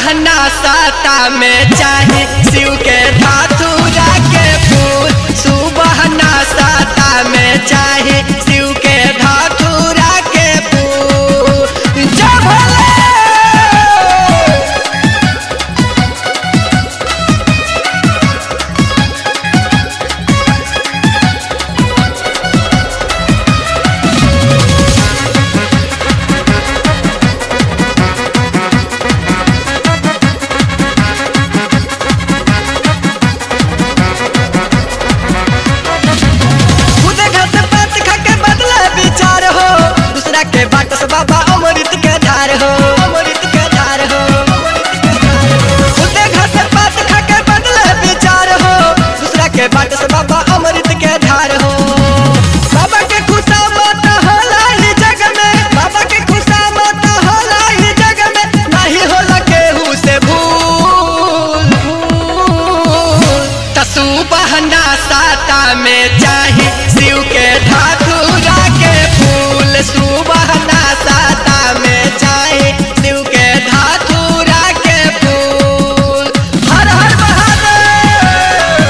बहना साता में चाहे शिव के धातुरा के फूल सुबहना साता में चाहे शिव के धातुरा के फूल जय भोले खुदे घर से बात खा के बदला विचार हो दूसरा के बाट से बाबा अमृत के धार हो अमृत के धार हो खुदे घर से बात खा के बदला विचार हो दूसरा के बाट से बाबा अमृत के धार हो बाबा के खुशा मत होला ही जग में बाबा के खुशा मत होला ही जग में नहीं होला केहू से भूल भूल तसु बहना साता में चाहे शिव के धातुरा के फूल सुबहना साता में चाहे शिव के धातुरा के फूल हर हर महादेव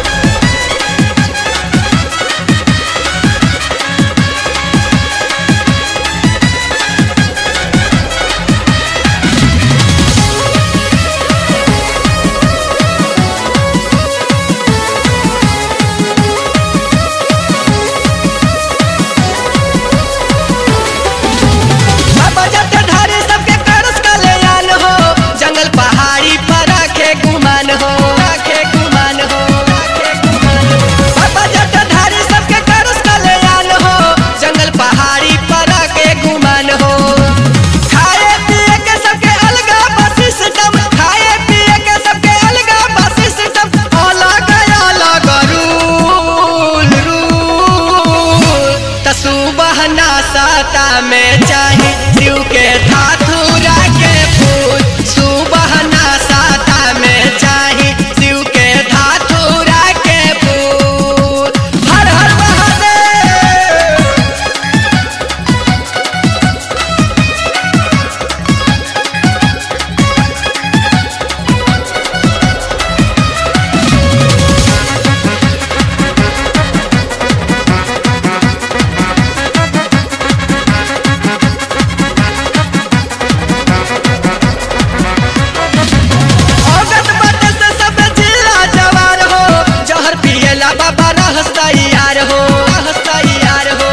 बाबा जाते धारे सबके करस कल्याण हो जंगल पहाड़ी पर रखे गुमान हो रखे गुमान हो रखे गुमान हो। बाबा जाते धारे सबके करस कल्याण हो जंगल पहाड़ी पर रखे गुमान हो खाए पिए के सबके अलगा बस सिस्टम खाए पिए के सबके अलगा बस सिस्टम अलग अलग रूल रूल तसु बहना साता में चाहे शिव के धातुरा के फूल सुबहना साता में चाहे शिव के धातुरा के फूल हर हर महादेव औगत बाटे से सब जिला जवार हो जहर पिएला बाबा रहस्ता यार हो रहस्ता यार हो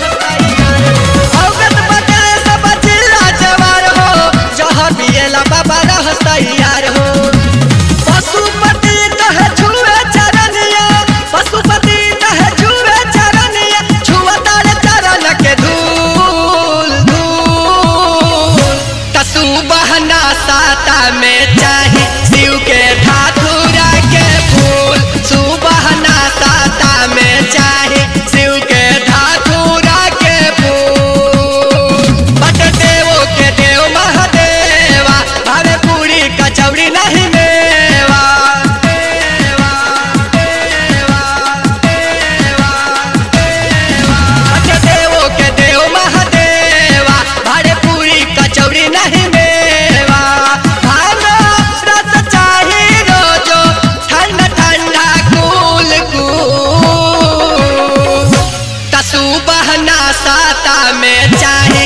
औगत बाटे से सब जिला जवार हो जहर पिएला बाबा रहस्ता यार हो पशुपति कहे छुए चरनिया पशुपति कहे छुए चरनिया छुआ तारे चरण के धूल धूल तसु बहना साता में चाहे शिव के धातुरा के फूल सुबहना साता में चाहे शिव के धातुरा के फूल बट देवो के देव महादेवा भावे पूरी कचौड़ी नहीं मेवा देवा देवा देवा देवा बट देवो के देव महादेवा भारे पूरी कचौड़ी नहीं मेवा भानो रस चाही रोजो ठंडा ठंडा कूल कूल तसु बहना साता में चाहे